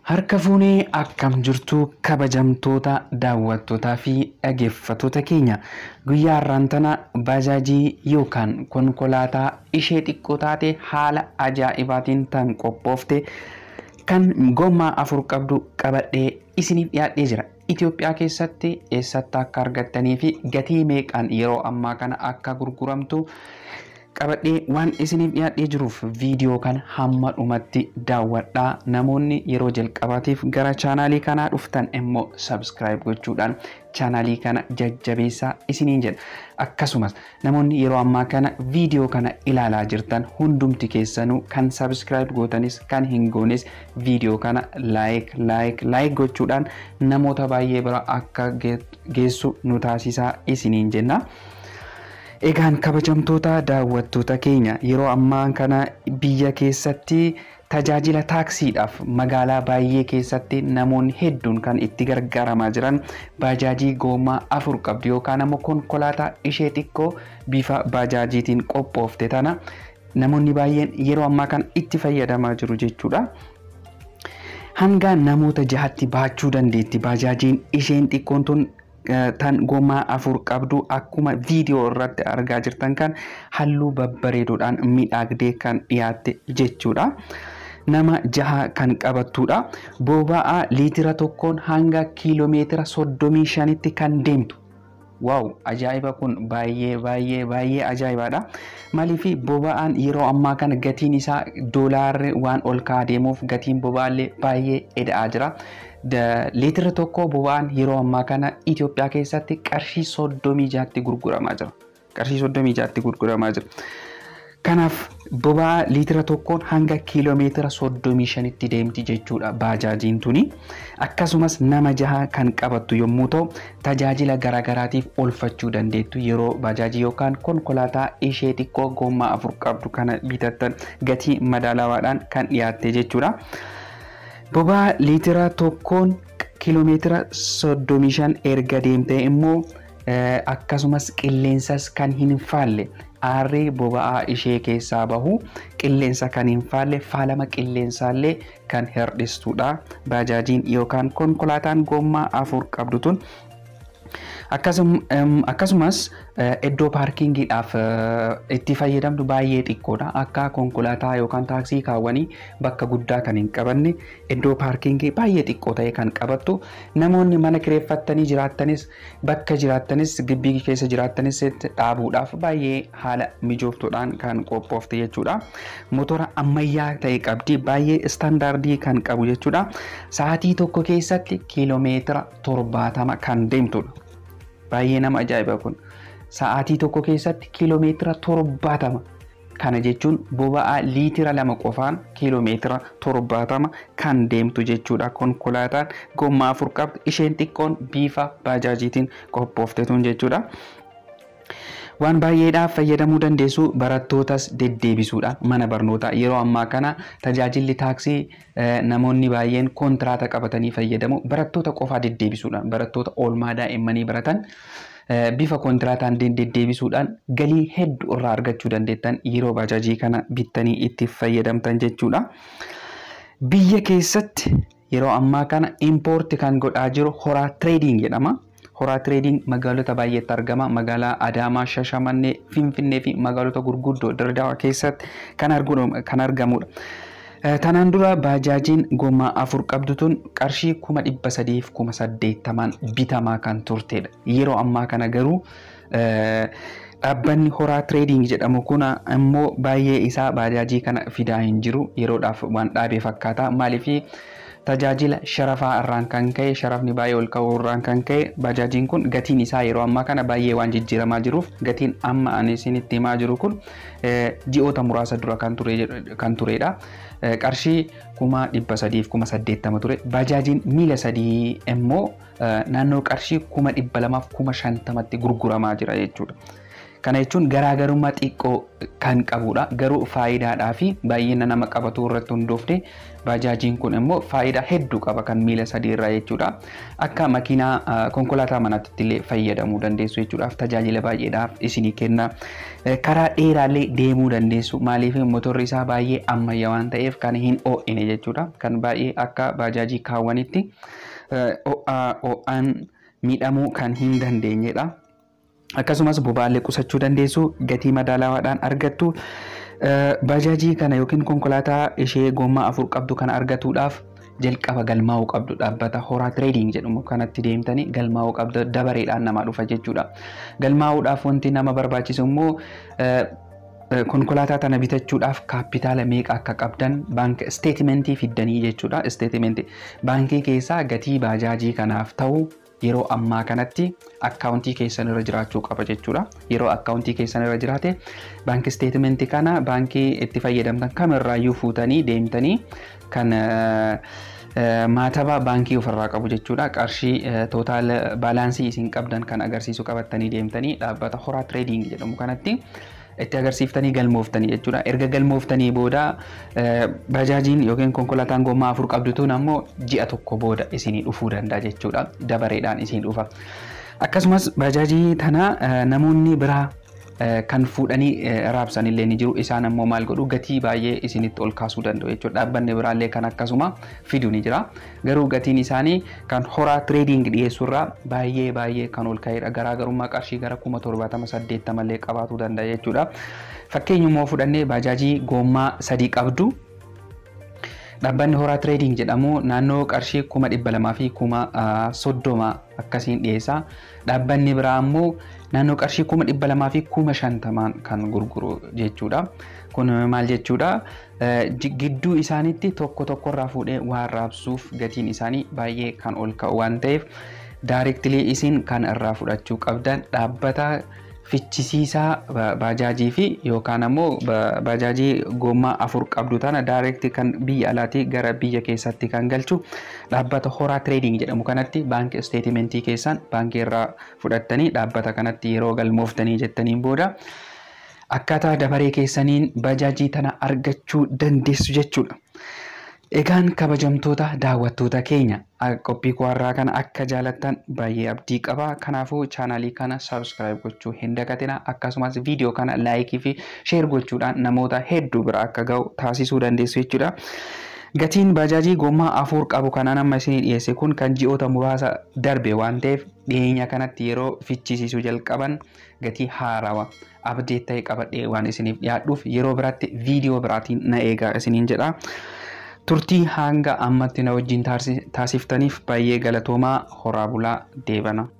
Harka fuunee akkam jirtu kabajamtoota daawwattootaa fi dhaggeeffattoota keenya guyyaa har'aan tana baajaajii yookaan konkolaataa ishee xiqqoo taate haala ajaa'ibaatiin tan qophoofte kan gommaa afur qabdu qabadhee isiniif dhiyaadhee jira. Itoophiyaa keessatti eessatti akka argattanii fi gatii meeqaan yeroo ammaa kana akka gurguramtu qabadhee waan isiniif dhiyaadhee jiruuf viidiyoo kana hamma dhumatti daawwadhaa namoonni yeroo jalqabaatiif gara chaanaalii kanaa dhuftan immoo sabskiraayib gochuudhaan chaanaalii kana jajjabeessaa isiniin jedha akkasumas namoonni yeroo ammaa kana viidiyoo kana ilaalaa jirtan hundumti keessanuu kan sabskiraayib gootanis kan hin goones viidiyoo kana laayik laayik laayik gochuudhaan namoota baay'ee bira akka geessu nu taasisaa isiniin jenna. Egaan kabajamtoota daawwattoota keenya yeroo ammaa kana biyya keessatti tajaajila taaksiidhaaf magaalaa baay'ee keessatti namoonni hedduun kan itti gargaaramaa jiran baajaajii gommaa afur qabdu yookaan ammoo konkolaataa ishee xiqqoo bifa baajaajiitiin qophoofte tana namoonni baay'een yeroo ammaa kana itti fayyadamaa jiru jechuudha. Hanga namoota jahatti baachuu dandeetti baajaajiin isheen xiqqoon tun tan gommaa afur qabdu akkuma viidiyoo irratti argaa jirtan kan halluu babbareedoodhaan miidhagdee kan dhiyaatte jechuudha. Nama jaha kan qabattudha. Boba'aa liitira tokkoon hanga kiiloomeetira soddomii shanitti kan deemtu. Waaw ajaa'iba kun baay'ee baay'ee baay'ee ajaa'ibaadha. Maaliif boba'aan yeroo ammaa kana gatiin isaa doolaarri waan ol ka'aa deemuuf gatiin boba'aallee baay'ee eda'aa jira. liitira tokko boba'aan yeroo ammaa kana Itoophiyaa keessatti qarshii soddomii jaatti gurguramaa jira. Qarshii soddomii jaatti gurguramaa jira. Kanaaf boba'aa liitira tokkoon hanga kiiloomeetira soddomii shanitti deemti jechuudha baajaajiin tuni. Akkasumas nama jaha kan qabattu yommuu ta'u tajaajila garaagaraatiif oolfachuu dandeettu yeroo baajaajii yookaan konkolaataa ishee xiqqoo gommaa afur qabdu kana bitattan gatii madaalawaadhaan kan dhiyaatte jechuudha. Boba'aa liitira tokkoon kiiloomeetira soddomii shan erga deemte immoo akkasumas qilleensas kan hin faalle aarri boba'aa ishee keessaa bahu qilleensa kan hin faalle faalama qilleensaallee kan hir'istudha. Baajaajiin yookaan konkolaataan gommaa afur qabdu tun akkasumas iddoo paarkingiidhaaf itti fayyadamtu baay'ee xiqqoodha. Akka konkolaataa yookaan taaksii kaawwanii bakka guddaa kan hin qabanne iddoo paarkingii baay'ee xiqqoo ta'e kan qabattu namoonni mana kireeffattanii jiraattanis bakka jiraattanis gibbii keessa jiraattanis dhaabuudhaaf baay'ee haala mijooftuudhaan kan qophoofte jechuudha. Motora ammayyaa ta'e qabdi baay'ee istaandaardii kan qabu jechuudha. Sa'aatii tokko keessatti kiiloomeetira torbaatama kan deemtudha. Baay'ee nama ajaa'iba kun. Sa'aatii tokko keessatti kiiloomeetira torbaatama. Kana jechuun boba'aa liitira lama qofaan kiiloomeetira torbaatama kan deemtu jechuudha. Konkolaataan gommaa afur qabdu isheen xiqqoon bifa baajaajiitiin qophooftetuun jechuudha. Waan baay'eedhaaf fayyadamuu dandeessu barattootas deddeebisuudha mana barnootaa yeroo ammaa kana tajaajilli taaksii namoonni baay'een kontiraata qabatanii fayyadamu barattoota qofaa deddeebisuudhaan barattoota oolmaa daa'immanii baratan bifa kontiraataan deddeebisuudhaan galii hedduu irraa argachuu dandeettan yeroo baajaajii kana bittanii itti fayyadamtan jechuudha. Biyya keessatti yeroo ammaa kana impoorti kan godhaa jiru horaa tireediing jedhama. Horaa tireediing magaalota baay'eetti argama. Magaalaa Adaamaa, Shashamannee, Finfinnee fi magaalota gurguddoo Dirdaawaa keessatti kan argamudha. Tanaan dura baajaajiin gommaa afur qabdu tun qarshii kuma dhibba sadiif kuma saddeettamaan bitamaa kan turtedha. Yeroo ammaa kana garuu dhaabbanni horaa tireediing jedhamu kun immoo baay'ee isaa baajaajii kana fidaa hin jiru yeroodhaaf waan dhaabee fakkaata. Maaliif tajaajila sharafaa irraan kan ka'e sharafni baay'ee ol ka'uu irraan kan ka'e baajaajiin kun gatiin isaa yeroo ammaa kana baay'ee waan jijjiiramaa jiruuf gatiin amma ani isinitti himaa jiru kun ji'oota muraasa dura kan turedha. Qarshii kuma dhibba sadiif kuma saddeettama ture. Baajaajiin miila sadii immoo naannoo qarshii kuma dhibba lamaaf kuma shantamatti gurguramaa jira jechuudha. Kana jechuun garaagarummaa xiqqoo kan qabudha. Garuu faayidaadhaa fi baay'ina nama qabatu irratti hundoofne baajaajiin kun immoo faayidaa hedduu qaba kan miila sadii irraa jechuudha. Akka makiinaa konkolaataa manaatti illee fayyadamuu dandeessu jechuudhaaf tajaajila baay'eedhaaf isinii kenna. Karaa dheeraallee deemuu dandeessu maaliif motorri isaa baay'ee ammayyaa waan ta'eef kan hin oo'ine jechuudha. Kan baay'ee akka baajaajii kaawwanitti ho'aan miidhamuu kan hin dandeenyedha. Akkasumas boba'aallee qusachuu dandeessu gatii madaalawaadhaan argattu. Baajaajii kana yookiin konkolaataa ishee gommaa afur qabdu kana argatuudhaaf jalqaba galmaa'uu qabdu dhaabbata horaa tireediing jedhamu kanatti deemtanii galmaa'uu qabdu dabareedhaan nama dhufa jechuudha. Galmaa'uudhaaf wanti nama barbaachisu immoo konkolaataa tana bitachuudhaaf kaapitaala meeqa akka qabdan baank isteetimentii fiddanii jechuudha. Isteetimentii baankii keessaa gatii baajaajii kanaaf ta'u yeroo ammaa kanatti akkaawuntii keessan irra jiraachuu qaba jechuudha. Yeroo akkaawuntii keessan irra jiraate baankii isteetimentii kana baankii itti fayyadamtan kamirraayyuu fuutanii deemtanii kan maataba baankii ofirraa qabu jechuudha. Qarshii tootaal baalaansii isin qabdan kan agarsiisu qabattanii deemtanii dhaabbata horaa tireediing jedhamu kanatti itti agarsiiftanii galmooftanii jechuudha. Erga galmooftanii booda baajaajiin yookiin konkolaataan gommaa afur qabdu tun ammoo ji'a tokko booda isinii dhufuu danda'a jechuudha. Dabareedhaan isin dhufa. Akkasumas baajaajii tana namoonni biraa kan fuudhanii raabsan illee ni jiru. Isaan ammoo maal godhu gatii baay'ee isinitti ol kaasuu danda'u jechuudha. Dhaabbanni biraallee kan akkasuma fidu ni jira. Garuu gatiin isaanii kan horaa tireediing dhiyeessurraa baay'ee baay'ee kan ol ka'edha. Garaagarummaa qarshii gara kuma torbaatama saddeettama illee qabaachuu danda'a jechuudha. Fakkeenyummoo fudhannee baajaajii goommaa sadii qabdu Dhaabbanni horaa tireediing jedhamu naannoo qarshii kuma dhibba lamaa fi kuma soddoma akkasiin dhiyeessa. Dhaabbanni biraa ammoo naannoo qarshii kuma dhibba lamaa fi kuma shantamaan kan gurguru jechuudha. Kun maal jechuudha? Gidduu isaaniitti tokko tokkorraa fuudhee waan raabsuuf gatiin isaanii baay'ee kan ol ka'u waan ta'eef daayirektilii isin kan irraa fudhachuu qabdan dhaabbata fichisiisaa baajaajii fi yookaan ammoo baajaajii gommaa afur qabdu tana daayirekti kan biyya alaatii gara biyya keessatti kan galchu dhaabbata horaa tireediing jedhamu kanatti baankii isteetimentii keessan baankii irraa fudhattanii dhaabbata kanatti yeroo galmooftanii jettaniin booda akkaataa dabaree keessaniin baajaajii tana argachuu dandeessu jechuudha. Egaan kabajamtoota daawwattoota keenya qophii kuwarraa kana akka jaalattan baay'ee abdii qaba. Kanaafuu chaanaalii kana saabskiraayib gochuu hin dagatina. Akkasumas viidiyoo kana laayikii fi sheer gochuudhaan namoota hedduu bira akka ga'u taasisuu dandeessu jechuudha. Gatiin baajaajii gommaa afur qabu kanaan amma isinii dhiyeesse kun kan ji'oota muraasa darbe waan ta'eef dhiyeenya kanatti yeroo fichisiisuu jalqaban gatii haarawaa abdeet ta'e qabadhee waan isiniif dhiyaadhuuf yeroo biraatti viidiyoo biraatiin na eegaa isiniin jedha. turtii hanga ammatti na wajjin taasiftaniif baay'ee galatoomaa horaa bulaa deebana.